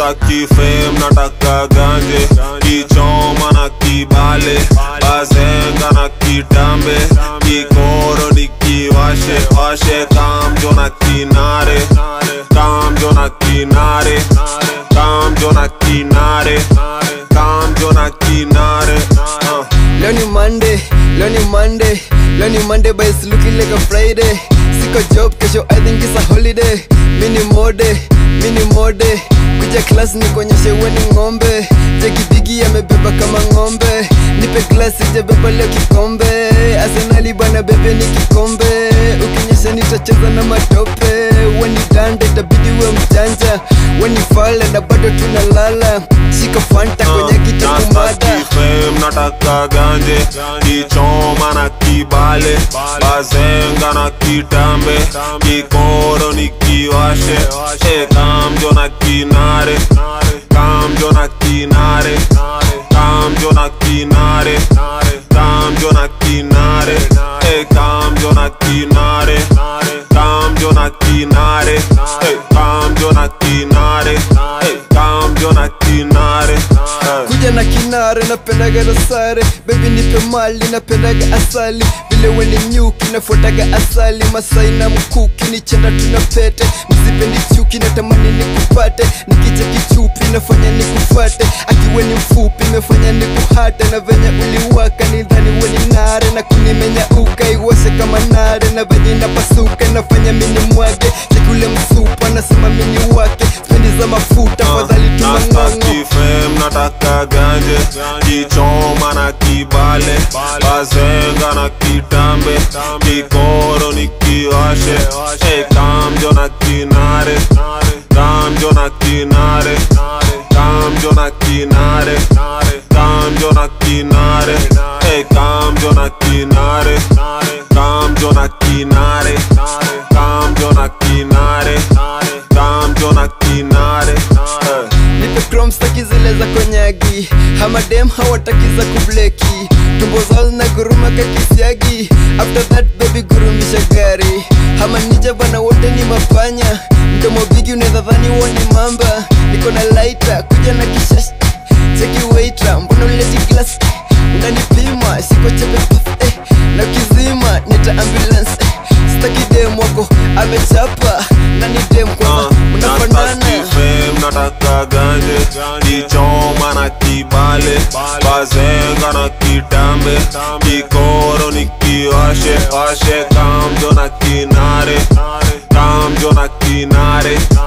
staki fame nataka ganje kichoma na kibale bazenga na kitambe kikoro nikiwashe washe kamjo na kinare kamjo na kinare kamjo na kinare kamjo na kinare uh. Leo ni Monday, leo ni Monday, leo ni Monday but it's looking like a Friday. Siko job kesho I think it's a holiday. Mini mode, mini mode. Kuja class ni kuonyeshe we ni ng'ombe. Jeki bigi amebeba kama ng'ombe. Nipe glass sijabeba leo kikombe. Arsenali bana bebe ni kikombe. Ukinyesha nitacheza na matope. Wani dande itabidi we mjanja. Wani fala na bado tunalala. Shika fanta kwenye kitu kumada. Nastaki fame nataka ganje kichoma na kibale bazenga na kitambe kikoro nikiwashe Eh, kamjo na kinare kamjo na kinare kamjo na kinare kamjo na kinare Eh, kamjo na kinare kamjo na kinare Eh, kamjo na kinare Eh, kamjo na kinare Eh. kuja na kinare napendaga dosare bebi nipe mali napendaga asali vile weni nyuki nafuataga asali masai na mkuki ni chanda tuna pete msipendi chuki natamani nikupate nikicha kichupi nafanya nikufate akiwe ni mfupi mefanya nikuhate na venye uliwaka nidhani weni nare na kunimenya uka iwase kama nare na venye napasuka nafanya mini mwage chekule msupa nasema mini wake spendi za mafuta fadhali tumang'ong'o Nastaki fame nataka ganje kichoma na kibale bazenga na kitambe kikoro nikiwashe Eh, kamjo na kinare kamjo na kinare kamjo na kinare kamjo na kinare Eh, kamjo na kinare kamjo na kinare kamjo na kinare kamjo na kinare Eh. nipe chrome staki zile za konyagi hamadem hawataki za kubleki tumbo zao na guruma kakisiagi after that baby gurumisha gari hamanija bana wote ni mapanya mdomo bigi unaweza dhani huo ni mamba niko na laita kuja na kishash cheki waitra mbona uleti glass unanipima siko chepe puff, eh, na ukizima nita ambulance eh, staki dem wako amechapa na ni dem kwanza mnafanana Nastaki fame nataka ganje kichoma na kibale bazenga na kitambe kikoro nikiwashe washe kamjo na kinare kamjo na kinare